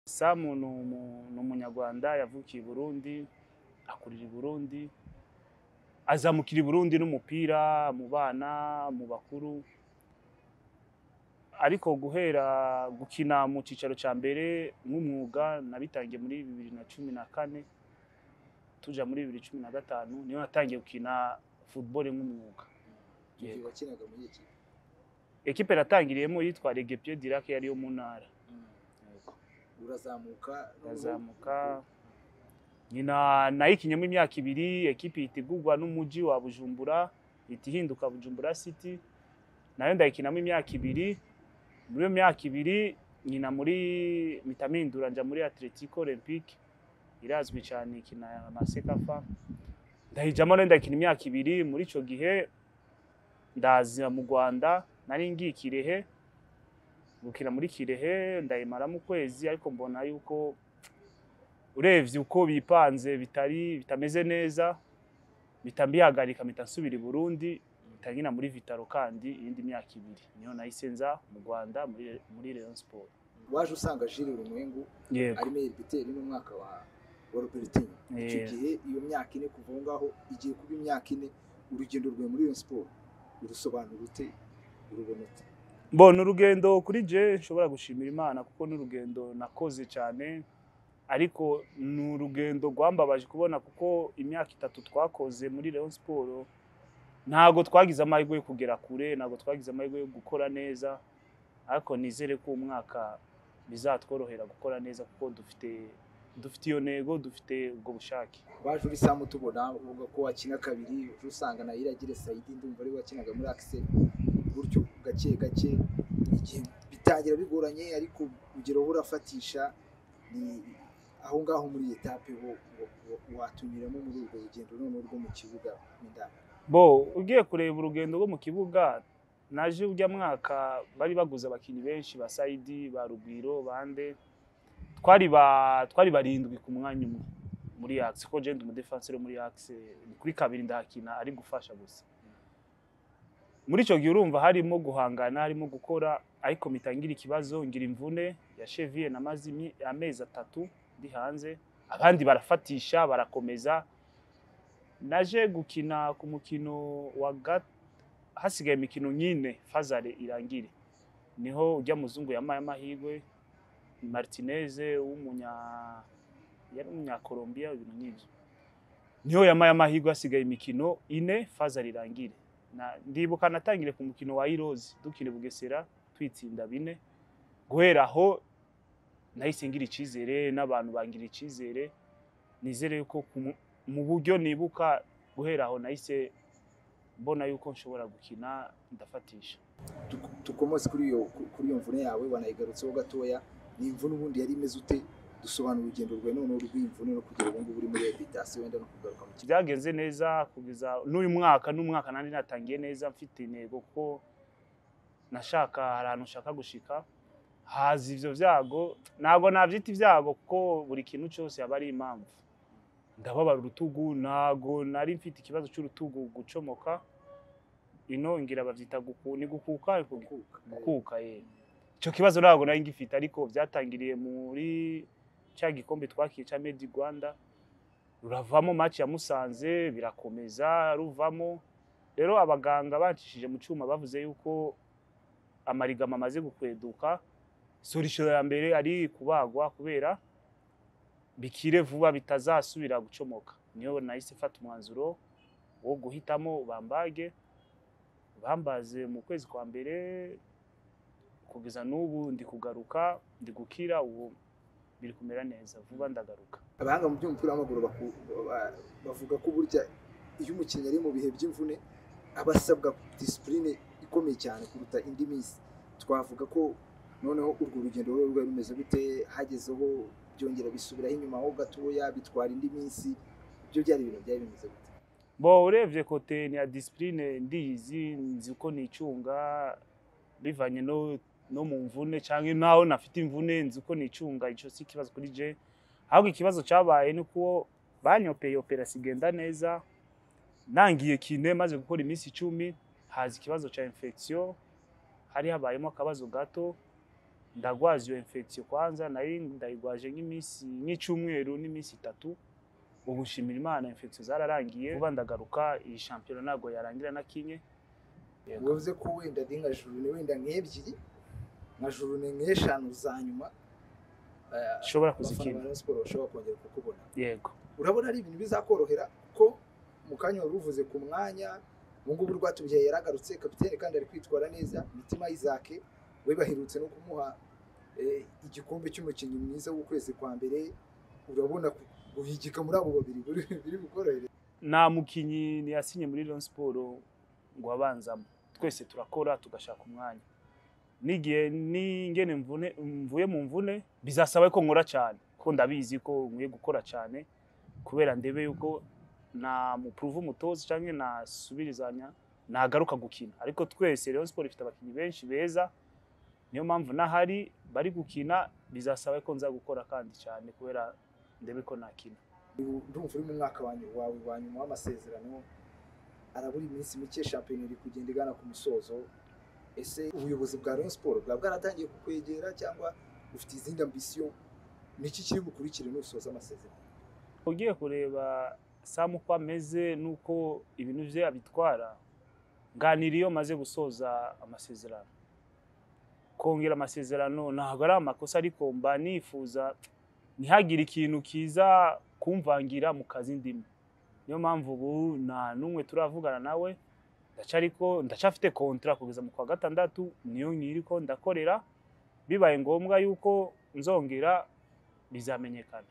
Sam ni umunyarwanda yavukiye i Burundi akurira i Burundi azamukira i Burundi n'umupira mu bana mu bakuru ariko guhera gukina mu cyicaro cya mbere nk'umwuga nabitangiye muri bibiri na cumi na kane tuja muri bibiri cumi na gatanu niyo natangiye gukina football nk'umwuga Igihe wakinaga muri iki kipe? ekipe natangiriyemo yitwa Regepier Dirac yari yo mu ntara urazamuka irazamuka nyina nayikinyemo imyaka ibiri ekipi itegurwa n'umujyi wa bujumbura ihita ihinduka bujumbura city nayo ndayikinamo imyaka ibiri muri iyo myaka ibiri nyina muri mitamindura njya muri atletico olympique irazwi cyane ikina amasekafa ndayijyamo nayo ndakina imyaka ibiri muri icyo gihe ndaza mu rwanda nari ngiye ikirehe gukina muri kirehe ndayimaramo ukwezi ariko mbona yuko urebye uko bipanze bitari bitameze neza bitambihagarika mpita nsubira i burundi mpita muri vitaro kandi iyindi myaka ibiri niyo nahise nza mu rwanda muri muri Rayon siporo waje usanga Jules Urumwengu yego ari meilleur buteur n'umwaka wa wa Robertinho icyo Yeah. gihe iyo myaka ine kuva aho ngaho igiye kuba imyaka ine urugendo rwe muri Rayon Sports urusobanura ute urubona ute mbona urugendo kuri je nshobora gushimira imana kuko ni urugendo nakoze cyane ariko ni urugendo rwambabaje kubona kuko imyaka itatu twakoze muri Rayon siporo ntabwo twagize amahirwe yo kugera kure ntabwo twagize amahirwe yo gukora neza ariko nizere ko uyu mwaka bizatworohera gukora neza kuko dufite dufite iyo ntego dufite ubwo bushake waje uri Sam tubona uvuga ko wakina kabiri uje usanga na Iragire Saidi ndumva ari we wakinaga muri Axel gutyo gake gake igihe bitangira bigoranye ariko ugera aho urafatisha ni aho ngaho muri iyi etape wo wo- wo- watunyuramo muri urwo rugendo noneho rwo mu kibuga n'indani bo ugiye kureba urugendo rwo mu kibuga naje ujya mwaka bari baguze abakinnyi benshi ba sayidi ba rugwiro bande twari ba twari barindwi ku mwanya umwe muri axe ko jenda umudefanseri wo muri axe ni kuri kabiri ndahakina ari gufasha gusa muri icyo gihe urumva harimo guhangana harimo gukora ariko mpita ngira ikibazo ngira imvune ya cheviye namaze imi- amezi atatu ndi hanze abandi barafatisha barakomeza naje gukina ku mukino wa gat hasigaye imikino nyine fazare irangire niho ujya muzungu yamaye amahirwe martinez w'umunya yari umunyakolombia ibintu nk'ibyo niho yamaye amahirwe hasigaye imikino ine fazare irangire Na- ndibuka natangire ku mukino wa irozi dukina i bugesera twitsinda bine guhera aho nahise ngira icyizere n'abantu bangira icyizere nizere yuko ku mu- mu buryo nibuka guhera aho nahise mbona yuko nshobora gukina ndafatisha Tuk- tukomose kuri iyo kuri iyo mvune yawe wanayigarutseho gatoya ni imvune ubundi yari imeze ute dusobanura urugendo rwawe noneho rw'imvune no kugera ubu ngubu uri muri rehabilitation wenda no kugaruka mu kibuga byagenze neza kugeza n'uyu mwaka n'umwaka nandi natangiye neza mfite intego kuko nashaka hari ahantu nshaka gushika haza ivyo vyago ntabwo navyita ivyago kuko buri kintu cyose haba ari impamvu ndababara urutugu ntago nari mfite ikibazo cy'urutugu gucomoka ino ngira bavyita guku, ni gukuka ariko Kuka. gukuka ye icyo kibazo ntabwo nari ngifite ariko byatangiriye muri cya gikombe twakiye cya medi rwanda ruravamo maci ya musanze birakomeza ruvamo rero abaganga bacishije mu cyuma bavuze yuko amarigama amaze gukweduka sorisho ya mbere ari kubagwa kubera bikire vuba bitazasubira gucomoka niyo nahise mfata umwanzuro wo guhitamo bambage bambaze mu kwezi kwa mbere kugeza n'ubu ndi kugaruka ndi gukira ubu biri kumera neza vuba ndagaruka abahanga mu by'umupira w'amaguru baku- ba- bavuga ko burya iyo umukinnyi ari mu bihe by'imvune aba asabwa disipurine ikomeye cyane kuruta indi minsi twavuga ko noneho urwo rugendo rwe rwari rumeze gute hagezeho byongera bisubiraho inyuma ho gatoya bitwara indi minsi ibyo byari ibintu byari bimeze gute bo urebye kote ni ya disipurine ndiyizi nzi uko nicunga bivanye no no mu mvune cyangwa naho nafite imvune nzi uko nicunga icyo si ikibazo kuri je ahubwo ikibazo cyabaye ni uko banyopeye operasi igenda neza nangiye kine maze gukora iminsi icumi haza ikibazo cya infection hari habayemo akabazo gato ndagwaza iyo infection kwanza nari ndayigwaje nk'iminsi nk'icyumweru n'iminsi itatu ubu nshimira imana infection zararangiye vuba ndagaruka iyi shampiyona ntabwo yarangira na kimwe Yego. bivuze ko wenda ndi nka jurune wenda nk'ebyiri nka jurune nk'eshanu za nyuma eh, nshobora abafana ba kuzikina Rayon Sports bashobora kongera kukubona yego urabona ari ibintu bizakorohera kuko mu kanya wari uvuze ku mwanya ubu ngubu rwatubyaye yaragarutse kapitene kandi ari kwitwara neza mitima isake we baherutse no kumuha eh, igikombe cy'umukinnyi mwiza w'ukwezi kwa mbere urabona ku- guhigika muri abo babiri buri- biri bukorohere nta mukinnyi ntiyasinye muri Rayon Sport ngo abanzamo twese turakora tugashaka umwanya n'igihe n'ingene mvune- mvuye mu mvune bizasaba ko nkora cyane kuko ndabizi ko nkwiye gukora cyane kubera ndebe yuko na mupuruvu umutoza cyangwa nasubirizanya nagaruka gukina ariko twese Rayon Sport ifite abakinnyi benshi beza niyo mpamvu n'ahari bari gukina bizasaba ko nza gukora kandi cyane kubera ndebe ko nakina ndumva uri mu mwaka wa nyuma- wawe wa nyuma w'amasezerano arabura iminsi mike shampiyona iri kugenda igana ku musozo ese ubuyobozi bwa Rayon Sports bwaba bwaratangiye kukwegera cyangwa ufite izindi ambisiyo ni iki kiri bukurikire n'usoza amasezerano ugiye kureba samu uko ameze n'uko ibintu bye abitwara nganira iyo amaze gusoza amasezerano kongera amasezerano ntabwo ari amakosa ariko mba nifuza ntihagire ikintu kiza kumvangira mu kazi ndimo niyo mpamvu ubu nta n'umwe turavugana nawe ndaca ariko ndacafite kontara kugeza mu kwa gatandatu niyo nkiri ko ndakorera bibaye ngombwa yuko nzongera bizamenyekana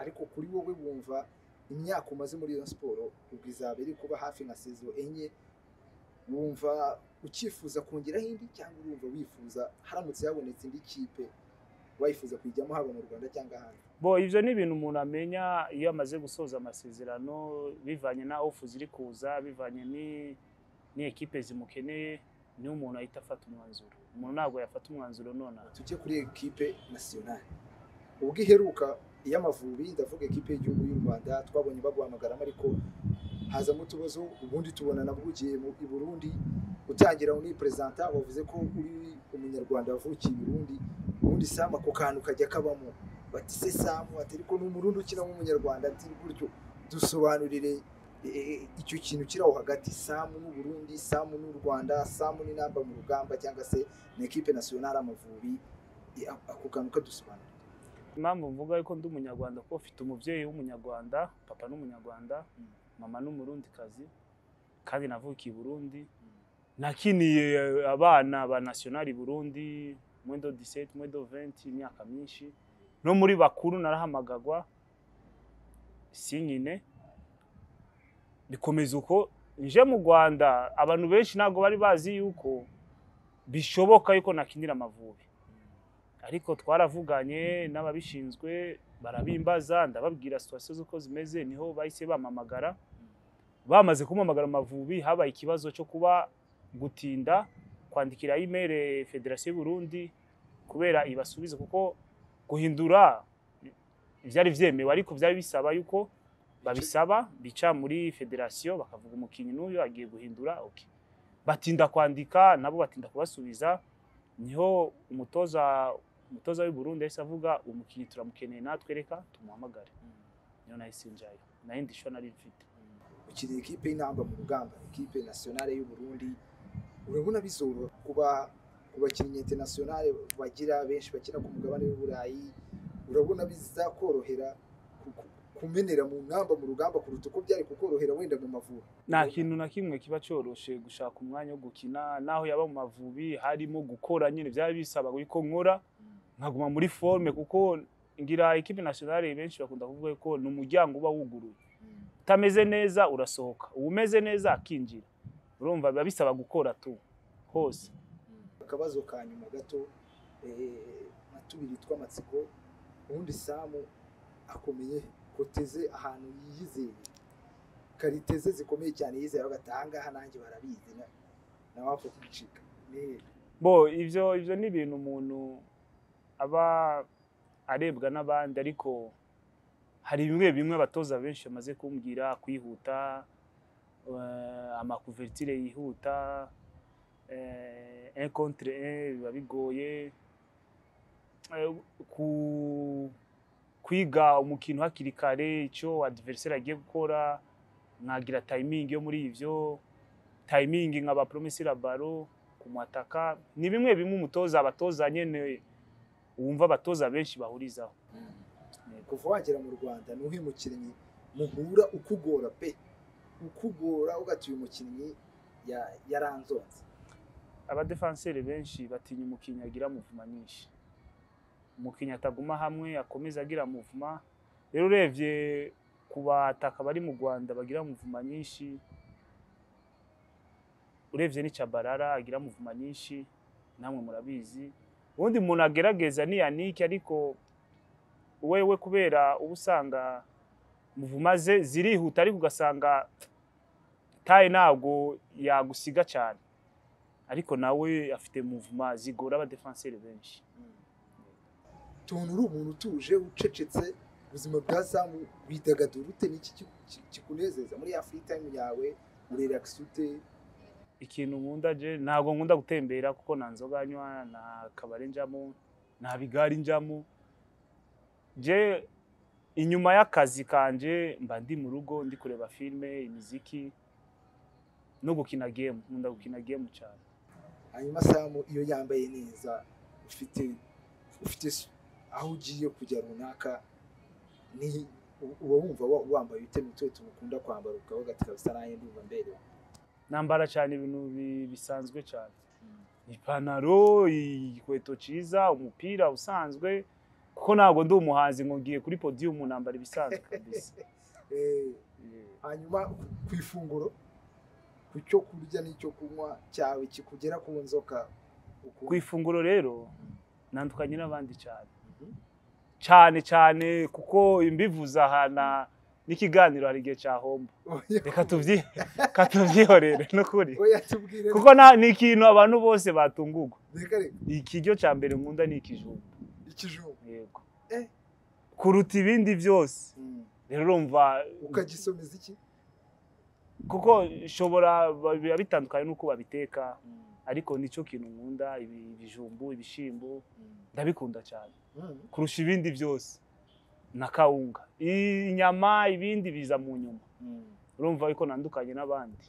ariko kuri wowe wumva imyaka umaze muri Rayon Sports ubwo izaba iri kuba hafi nka sezo enye wumva ukifuza kongeraho indi cyangwa urumva wifuza haramutse habonetse indi kipe wayifuza kuyijyamo haba mu Rwanda cyangwa ahandi bo ibyo ni ibintu umuntu amenya iyo amaze gusoza amasezerano bivanye na ofu ziri kuza bivanye ni- n'ikipe zimukeneye niyo umuntu ahita afata umwanzuro umuntu ntabwo yafata umwanzuro nonaha tujye kuri ekipe nasiyonari ubwo iheruka iy'amavubi ndavuga ekipe y'igihugu y'u rwanda twabonye baguhamagaramo ariko hazamo utubazo ubundi tubona navugiye mu i burundi utangira uniperezanta wavuze ko uri umunyarwanda wavukiye i burundi ubundi samu ako kantu kajya kabamo bati se samu ati ariko ni umurundi ukina nk'umunyarwanda ati gutyo dusobanurire eh, eh, icyo kintu kiri aho hagati samu n'uburundi samu n'u rwanda samu n'inamba mu rugamba cyangwa se ni ekipe nasiyonari amavubi i- ako kantu kadusobanura impamvu mvuga yuko ndi umunyarwanda kuko mfite umubyeyi w'umunyarwanda papa n'umunyarwanda mama n'umurundikazi kandi navukiye i burundi nakiniye abana ba nasiyonari burundi mwedo 17 mwedo 20 imyaka myinshi no muri bakuru narahamagagwa sinkine bikomeza uko nje mu rwanda abantu benshi ntabwo bari bazi yuko bishoboka yuko nakinira amavubi ariko twaravuganye n'ababishinzwe barabimbaza ndababwira situwasiyo z'uko zimeze niho bahise bampamagara bamaze kumamagara amavubi habaye ikibazo cyo kuba gutinda kwandikira imeri federasiyo y'u burundi kubera ibasubiza kuko guhindura byari byemewe ariko byari bisaba yuko babisaba bica muri federasiyo bakavuga umukinnyi n'uyu agiye guhindura okay. batinda kwandika nabo batinda kubasubiza niho umutoza umutoza w'i Burundi yahise avuga umukinnyi turamukeneye natwe reka tumuhamagare niyo nahise njayo nayo ndisho nari mfite ukiri ekipe y'intamba mu rugamba ekipe nasiyonari y'u burundi urabona bizoroha kuba ku bakinnyi internationale bagira benshi bakina ku mugabane w'i burayi urabona bizakorohera ku- ku- kumenera mu ntamba mu rugamba kuruta uko byari kukorohera wenda mu mavubi nta kintu na kimwe kiba cyoroshe gushaka umwanya wo gukina naho yaba mu mavubi harimo gukora nyine byaba bisaba ko nkora nkaguma muri forme kuko ngira ekipe nasiyonari benshi bakunda kuvuga ko ni umuryango uba wuguruye utameze neza urasohoka uba umeze neza akinjira urumva biba bisaba gukora tu hose akabazo ka nyuma gato eh, nka tubiri tw'amatsiko ubundi samu akomeye koteze ahantu yizeye kariteze zikomeye cyane yizeye aho ahangaha nanjye barabizi na- nawe wapfa kuncika bo ibyo ibyo ni ibintu umuntu aba arebwa n'abandi ariko hari bimwe bimwe abatoza benshi bamaze kumbwira kwihuta eh, amakuvertire yihuta eh, un contre un biba bigoye Eh, ku- kwiga umukino hakiri kare icyo adversary agiye gukora nkagira tayimingi yo muri ibyo tayimingi nkaba promesira baro kumwataka ni bimwe bimwe umutoza abatoza nyene wumva abatoza benshi bahurizaho kuva wagera mu rwanda ni uwuhe mukinnyi muhura ukugora pe ukugora ugati uyu mukinnyi ya- yaranzonze abadefanseri benshi batinya umukinnyi agira muvuma nyinshi umukinnyi ataguma hamwe akomeza agira muvuma rero urebye ku bataka bari mu rwanda bagira muvuma nyinshi urebye ni cabarara agira muvuma nyinshi namwe murabizi ubundi umuntu agerageza ni yanike ariko wewe kubera uba usanga muvuma ze zirihuta ariko ugasanga taye ntabwo yagusiga cyane ariko nawe afite muvuma zigora abadefanseri benshi tuntu uri umuntu utuje ucecetse ubuzima bwa zamu bidagadura ute n'iki kiku- ki- kikunezeza muri ya free time yawe urelakisi ute ikintu nkunda je ntabwo nkunda gutembera kuko nta nzoga nywa nta kabari njamo nta bigari njamo je inyuma y'akazi kanje mba ndi mu rugo ndi kureba filime imiziki no gukina gemu nkunda gukina gemu cyane hanyuma samu iyo yambaye neza ufite ufite s- aho ugiye kujya runaka ni u- uba wumva wa- wambaye ute ni tuwe tumukunda kwambara ukaba gatira bisa nanjye ndumva mberewe nambara cyane ibintu bi- bisanzwe cyane ipantaro igikweto cyiza umupira usanzwe kuko ntabwo ndi umuhanzi ngo ngiye kuri podiyumu nambara ibisanzwe kabisa Eh, hanyuma ku ifunguro ku cyo kurya n'icyo kunywa cyawe kikugera ku nzoka ku ukunda ifunguro rero nandukanye n'abandi cyane cyane cyane kuko imbivuze ahana n'ikiganiro hari igihe cyahomba Oya, reka tubyi- reka tubyihorere n'ukuri oya tubwire kuko na- ni ikintu abantu bose batungurwa reka reka ikiryo cya mbere nkunda ni ikijumba ikijumba yego Eh. kuruta ibindi byose rero urumva ukagisomeza iki kuko nshobora biba bitandukanye n'uko babiteka ariko nicyo kintu nkunda ibi- ibijumbu ibishyimbo ndabikunda cyane Mm. kurusha ibindi byose na kawunga inyama ibindi biza mu nyuma urumva ko nandukanye n'abandi